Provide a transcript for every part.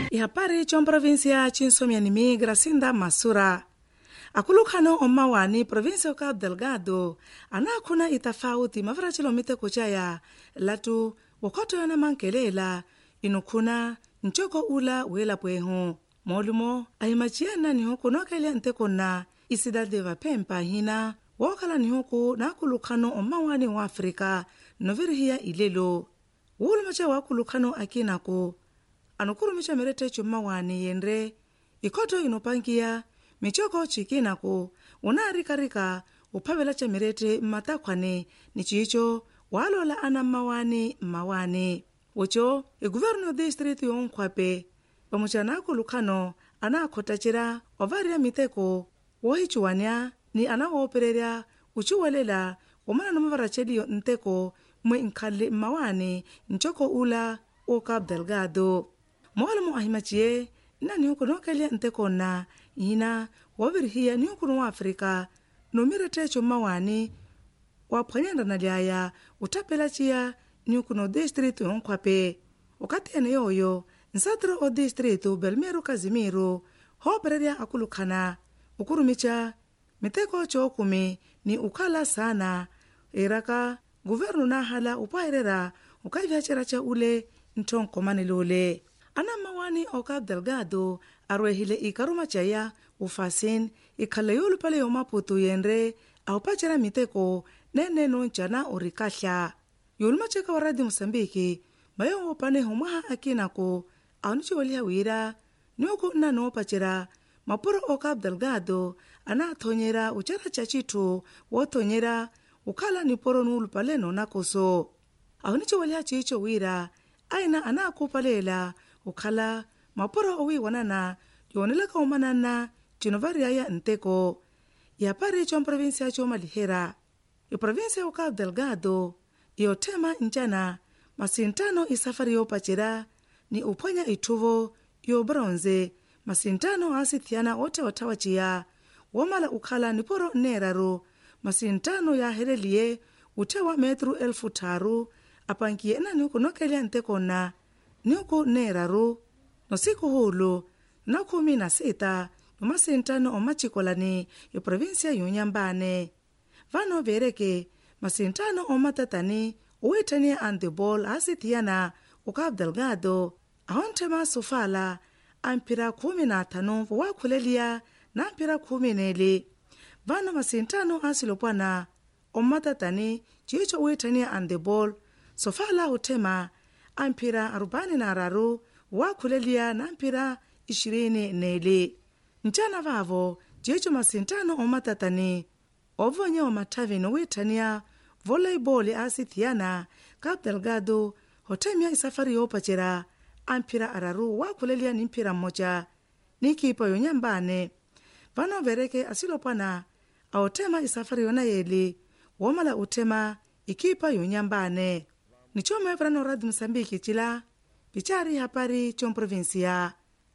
ihapari comprovinsia cinsomianimi gracinda masura akulukhano omawani província cabo delgado anakhuna itafauti mavira cilomiteko caya latu wokhotoyona mankelela inukhuna ncoko ula weelapwehu moolumo ahimaciyana nihuku nookelya ntekonna isidade vaphempa hina wookhala nihuku naakulukhano omawani wa afrika novirihiya ilelo wuulumaca waakulukhano akinaku anukurumica meretteco mmawani yenre ikhotto inopangiya micoko cikinaku unaarikarika uphavela ca mirette mmatakhwane ni ciico waaloola ana mmawani mmawani oco eguvernu distritu yonkhwape pamuca naakulukhano anaakhottacera ovariya miteko woohiciwania ni anawoopererya uciwelela omana mavaraceliyo nteko mwe nkhalle mmawani ncoko ula o cabo delgado moolomo ahimaciye nna nihuku nookelya ntekonna hina woovirihiya nihukunu wa afrika nomiretteco mmawani waaphwanyendana lyaya utthapela ciya nihukunu odistritu yonkhwape okatene yooyo nsatiro odistritu belmiro kazimiro hoopererya akulukhana ukurumica miteko cookumi ni ukhala sana iraka guvernu naahala upwaherera ukaivyacerya ca ule nthonkomanelole ana mmawani o cabo delgado arwehile ikaruma caya ufasin ikhala yoolupale yomaputu yenre ahupacera miteko neneno ncana orikahla yoolumaceka wa radio moçambike mayowoopane humwaha akinaku anuciweliha wira niuku nna noopacera mapuro o cabo delgado anaathonyera ucera ca cithu woothonyera ukhala niporo nuulupale noonakoso ahuniciweliha ciico wira aina anaakupalela ukhala mapuro owiiwanana yoonelaka omanana cino variyaya nteko yapari comprovinsia coomalihera iprovinsia o cabo delgado iyoothema ncana masintano isafari yoopacera ni uphwanya itthuvo yobronze masintano aasithiana oottewathawa ciya woomala ukhala niporo nneeraru masintano yaahereliye uthewa metru elfu tharu apankiye ena niuku nookelya ntekonna niuku nneeraru nosiku huulu nakhumi na sita nomasintano omacikolani iprovinsia yonhambane vano vereke masintano omatatani owiitthaniya andebol aasithiyana o cabo delgado ahonthema sofala amphira khumi na athanu waakhuleliya na amphira khumi neeli vano masintano asilopwana omatatani ciico owiitthaniya andebol sofala othema amphira arubani na araru waakhuleliya na amphira ishirini neeli ncana vavo ciico masintano omatatani ovonye omathavi nowiitthaniya voleibol aasithiyana cabo delgado hothemya isafari yoopacera amphira araru waakhuleliya ni mphira mmoca niikipa yonyambane vano vereke asilopwana aothema isafari yona yeeli woomala uthema ikipa yonyambane nicoomweverano radio moçambique cila picari hapari comprovinsia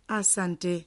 asante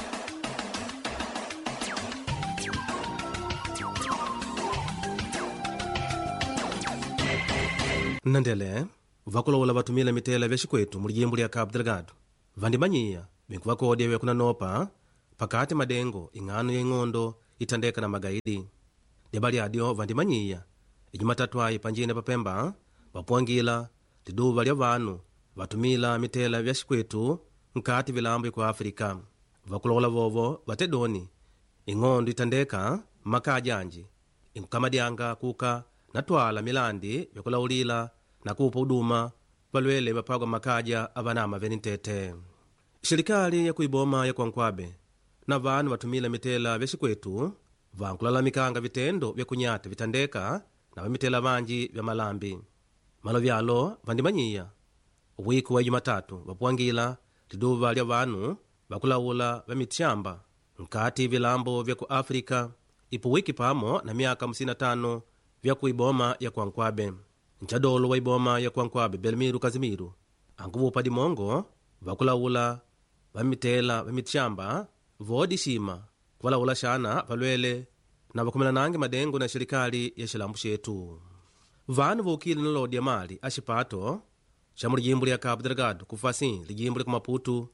nnandele vakulowola vatumila mitela vya xikwethu mu lijimbo lya cabo delgado vandimanyiya binku vakoodya vyakuna nopa pakati madengo ing'ano ya ing'ondo ithandeka na magaidi lyaba lyadyo vandimanyiya ijumatatu ayi panjine papemba vapuangila liduva lya vanu vatumila mitela vya xikwethu nkati vilambo ku afrika vakulowola vovo vatedoni ing'ondo ithandeka mmakaja anji inkukamadyanga kuka natwala milandi vyakulawulila nakupa uduma valwele vaphagwa makaja avanama veni ntete xirikali ya kuiboma ya kwankwabe na vanu vatumila mitela vya xikwethu vankulalamikanga vitendo vya kunyata vithandeka na vamitela vanji vya malambi malo vyalo vandimanyiya wiku wa jumatatu vapuangila liduva lya vanu vakulawula va mitxamba nkati vilambo vya ku afrika ipo wiki pamo na myaka 55 vya ku iboma ya kwankwabe ncadolo wa iboma ya kwankwabe belmiro kazimiro ankuvupa dimongo vakulawula vamitela vamitxamba voodixima kuvalawula xana valwele na vakumelanange madengo na xirikali ya xilambu xetu vanu voukile na lodi ya mali a xipato xa mu lijimbo lya cabo delgado ku fasim lijimbo lya ku maputu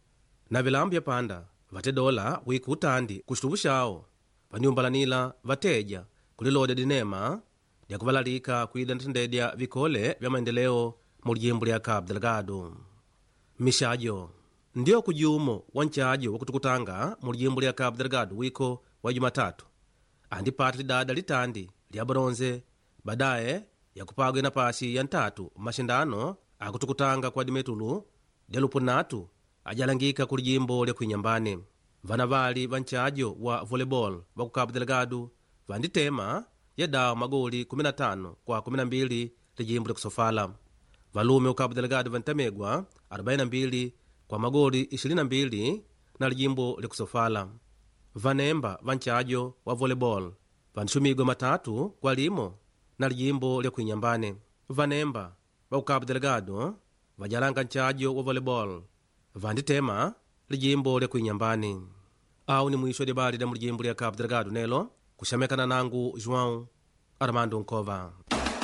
na vilambu vya panda vate dola wiki utandi kuxituvu xawo vaniumbalanila vateja kulilodya dinema lya kuvalalika kuida ntendedya vikole vya maendeleo mu lijimbo lya cabo delgado mixajo ndiyo kujumo wa ncajo wa kutukutanga mu lijimbo lya cabo delgado wiko wa jumatatu andipata lidada litandi lya bronze badaye yakupagwa napasi ya ntatu mashindano akutukutanga kwa dimetulu lya lupunatu ajalangika ku lijimbo lya kuinyambane vana vali va ncajo wa volleyball va ku cabo delgado vanditema ya dawa magoli 15 kwa 12 lijimbo lya kusofala valume ku cabo delgado vantamegwa 42 kwa magoli 22 na lijimbo lya kusofala vanemba va ncajo wa volleyball vanxumigwa matatu kwa limo na lijimbo lya kuinyambane vanemba va ku cabo delgado vajalanga ncajo wa volleyball vanditema lijimbo lya kuinyambane awu ni mwisho lya bali lya mu lijimbo lya cabo delgado nelo kuxamekana nangu joão armando nkova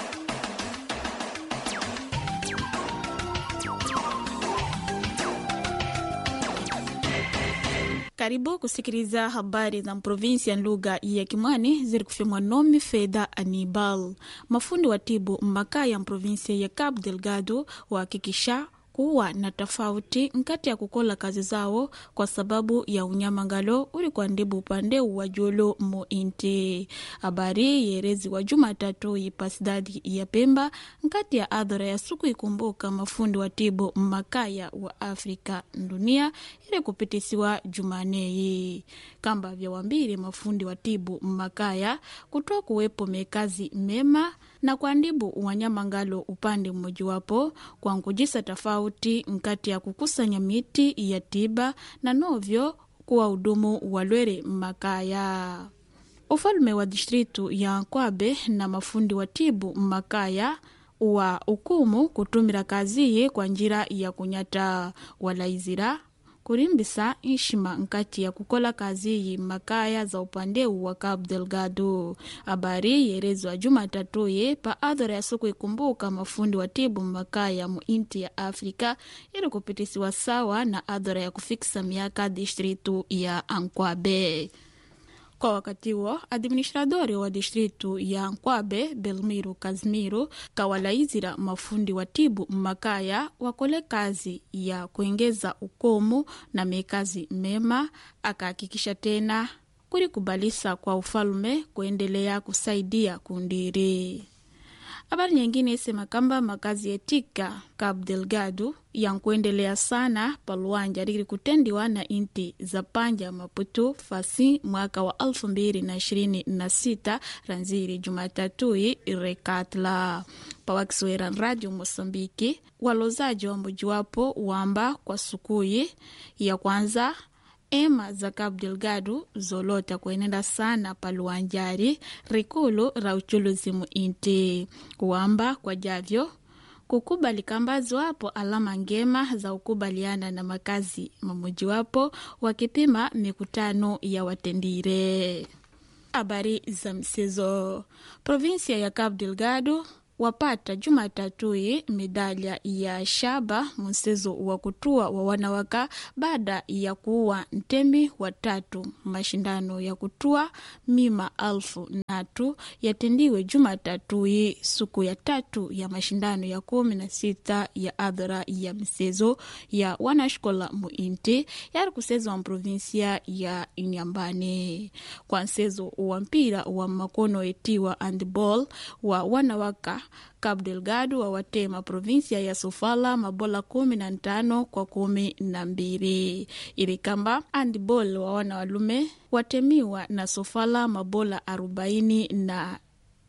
karibu kusikiliza habari za provinsi ya lugha ya kimwani ziri kufyemwa nomi fedha anibal mafundi wa tibu mmaka ya provinsi ya cabo delgado wahakikisha kuwa na tofauti nkati ya kukola kazi zao kwa sababu ya unyamangalo uli kuandibu upande wa julu mu inti habari yerezi wa jumatatu ipasidadi ya pemba nkati ya adhara ya suku ikumbuka mafundi wa tibu makaya wa afrika dunia ili kupitisiwa jumaneyi kamba vya wambili mafundi wa tibu makaya kutoa kuwepo mekazi mema na kuandibu wanyamangalo upande mmojawapo kwa nkujisa tofauti nkati ya kukusanya miti ya tiba na novyo kuwa hudumu walwere makaya ufalume wa distritu ya nkwabe na mafundi wa tibu makaya wa ukumu kutumira kaziye kwa njira ya kunyata walaizira kurimbisa nshima nkati ya kukola kazi yi makaya za upande wa Cabo Delgado. Habari yerezwa Jumatatu ye pa adhara ya siku ikumbuka mafundi wa tibu makaya mu inti ya Afrika ili kupitisiwa sawa na adhara ya kufikisa miaka distritu ya Ankwabe. Kwa wakati huo administradori wa distritu ya Nkwabe Belmiro Kazimiro kawalaizira mafundi wa tibu makaya wakole kazi ya kuengeza ukomu na mekazi mema, akahakikisha tena kulikubalisa kwa ufalume kuendelea kusaidia kundiri. Habari nyingine isema kamba makazi yetika Cabo Delgado yankuendelea sana paluanja lili kutendiwa na inti za panja Maputo fasi mwaka wa elfu mbili na ishirini na sita ranziri Jumatatui rekatla pawakiswera radio Mosambiki walozaji wa mojiwapo wamba kwa sukui ya kwanza ema za Cabo Delgado zolota kuenenda sana paluanjari rikulu ra uchuluzi mu inti kuwamba kwa javyo kukubali kambazwapo alama ngema za ukubaliana na makazi mamojiwapo wakipima mikutano ya watendire habari za msezo provinsia ya Cabo Delgado wapata Jumatatui medalya ya shaba mchezo wa kutua wa wanawaka baada ya kuwa ntemi watatu. Mashindano ya kutua mima alfu natu yatendiwe Jumatatui siku ya tatu ya mashindano ya kumi na sita ya adhara ya mchezo ya wanashkola muinti yari kusezwa mprovinsia ya Inyambani kwa mchezo wa mpira wa makono etiwa handball wa wanawaka Cabo Delgado wawatema provinsia ya Sofala mabola kumi na ntano kwa kumi na mbili ili kamba handball wa wana walume watemiwa na Sofala mabola arobaini na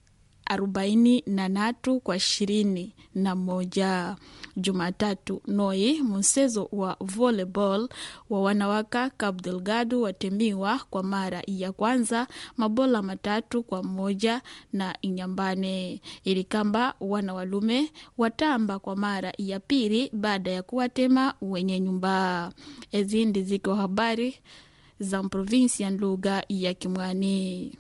arobaini na natu kwa ishirini na moja. Jumatatu noi mchezo wa volleyball wa wanawaka Cabo Delgado watemiwa kwa mara ya kwanza mabola matatu kwa moja na Inyambane, ili kamba wana walume watamba kwa mara ya pili baada ya kuwatema wenye nyumba. Ezi ndi ziko habari za provinsi ya lugha ya Kimwani.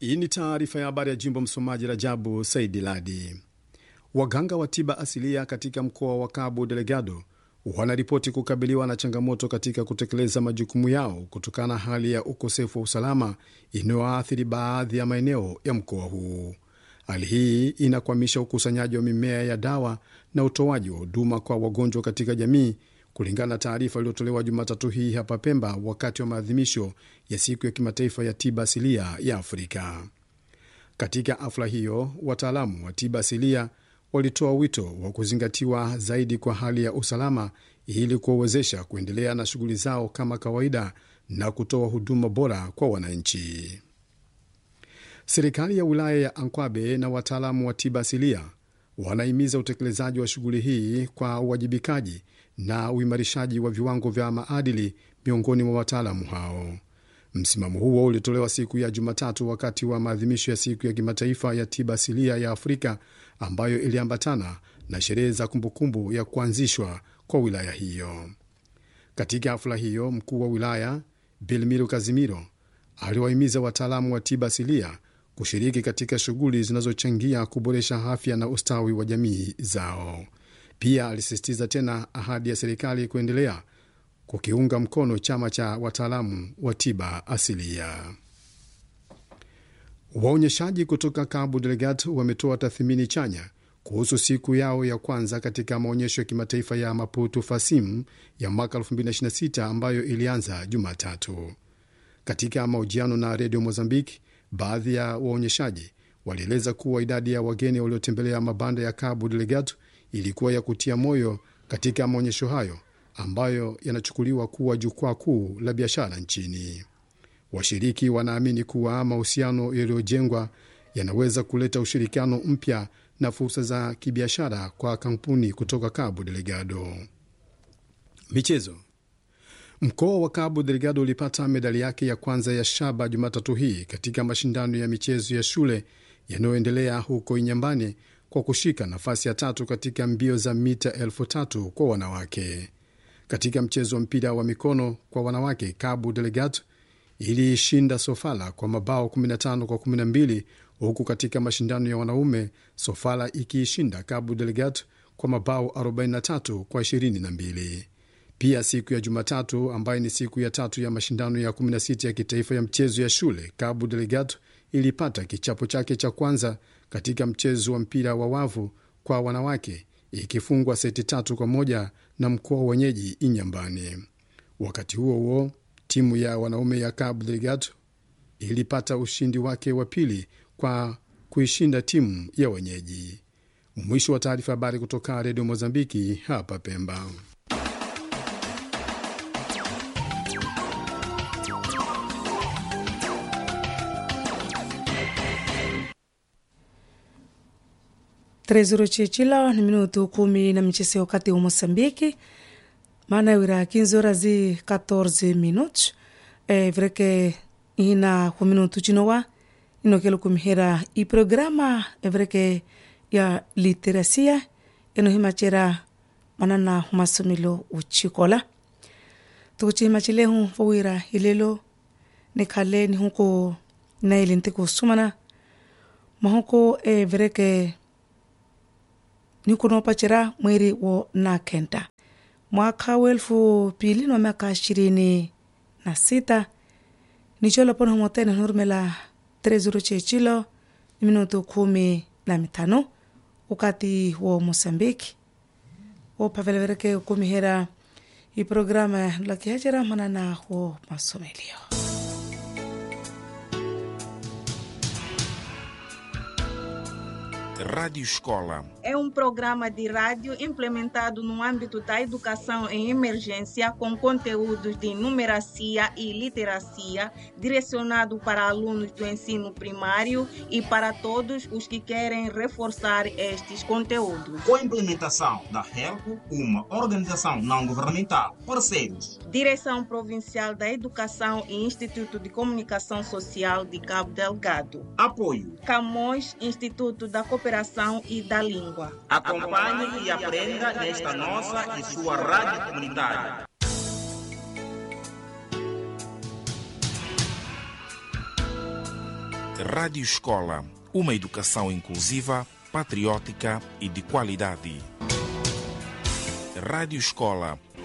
Hii ni taarifa ya habari ya jimbo. Msomaji Rajabu Saidi Ladi. Waganga wa tiba asilia katika mkoa wa Cabo Delgado wanaripoti kukabiliwa na changamoto katika kutekeleza majukumu yao kutokana na hali ya ukosefu wa usalama inayoathiri baadhi ya maeneo ya mkoa huu. Hali hii inakwamisha ukusanyaji wa mimea ya dawa na utoaji wa huduma kwa wagonjwa katika jamii, kulingana na taarifa iliyotolewa Jumatatu hii hapa Pemba wakati wa maadhimisho ya siku ya kimataifa ya tiba asilia ya Afrika. Katika hafla hiyo, wataalamu wa tiba asilia walitoa wito wa kuzingatiwa zaidi kwa hali ya usalama ili kuwawezesha kuendelea na shughuli zao kama kawaida na kutoa huduma bora kwa wananchi. Serikali ya wilaya ya Ankwabe na wataalamu wa tiba asilia wanahimiza utekelezaji wa shughuli hii kwa uwajibikaji na uimarishaji wa viwango vya maadili miongoni mwa wataalamu hao. Msimamo huo ulitolewa siku ya Jumatatu wakati wa maadhimisho ya siku ya kimataifa ya tiba asilia ya Afrika ambayo iliambatana na sherehe za kumbukumbu ya kuanzishwa kwa wilaya hiyo. Katika hafla hiyo, mkuu wa wilaya Bilmiro Kazimiro aliwahimiza wataalamu wa tiba asilia kushiriki katika shughuli zinazochangia kuboresha afya na ustawi wa jamii zao. Pia alisisitiza tena ahadi ya serikali kuendelea kukiunga mkono chama cha wataalamu wa tiba asilia. Waonyeshaji kutoka Cabo Delgado wametoa tathmini chanya kuhusu siku yao ya kwanza katika maonyesho ya kimataifa ya Maputo Fasim ya mwaka 2026 ambayo ilianza Jumatatu. Katika mahojiano na redio Mozambique, baadhi ya waonyeshaji walieleza kuwa idadi ya wageni waliotembelea mabanda ya Cabo Delgado ilikuwa ya kutia moyo katika maonyesho hayo ambayo yanachukuliwa kuwa jukwaa kuu la biashara nchini. Washiriki wanaamini kuwa mahusiano yaliyojengwa yanaweza kuleta ushirikiano mpya na fursa za kibiashara kwa kampuni kutoka Cabo Delgado. Michezo. Mkoa wa Cabo Delgado ulipata medali yake ya kwanza ya shaba Jumatatu hii katika mashindano ya michezo ya shule yanayoendelea huko Inyambani kwa kushika nafasi ya tatu katika mbio za mita elfu tatu kwa wanawake. Katika mchezo wa mpira wa mikono kwa wanawake, Cabo Delgado iliishinda Sofala kwa mabao 15 kwa 12, huku katika mashindano ya wanaume Sofala ikiishinda Cabo Delgado kwa mabao 43 kwa 22. Pia siku ya Jumatatu, ambayo ni siku ya tatu ya mashindano ya 16 ya kitaifa ya mchezo ya shule, Cabo Delgado ilipata kichapo chake cha kwanza katika mchezo wa mpira wa wavu kwa wanawake ikifungwa seti tatu kwa moja na mkoa wenyeji Inyambani. Wakati huo huo, timu ya wanaume ya Cabo Delgado ilipata ushindi wake wa pili kwa kuishinda timu ya wenyeji. Mwisho wa taarifa. Habari kutoka Redio Mozambiki hapa Pemba. trezuro cicila ni minutu kumi na mchese wakati wa Mosambiki maana wira 15 horas e 14 minutos e, vreke ina ku minutu cinowa inokelo kumihira i programa evreke ya literacia enohimacera manana humasomelo uchikola tukucihimacilehu fowira ilelo nikhale nihuku naili ntiku sumana mahuku e vreke nikunopacera mweri wo nakenta mwaka wa elfu pili na miaka ishirini na sita nicholapona humotena nurumela trezuro chechilo ni minutu kumi na mitano ukati wo mosambiki wopavelevereke ukumihera iprograma lakihacera manana wo masomelio Rádio Escola. É um programa de rádio implementado no âmbito da educação em emergência com conteúdos de numeracia e literacia, direcionado para alunos do ensino primário e para todos os que querem reforçar estes conteúdos. Com a implementação da HELCO, uma organização não governamental, parceiros. Direção Provincial da Educação e Instituto de Comunicação Social de Cabo Delgado. Apoio. Camões, Instituto da Cooperação e da Língua. Acompanhe e aprenda nesta nossa e sua rádio comunitária. Rádio Escola, uma educação inclusiva, patriótica e de qualidade. Rádio Escola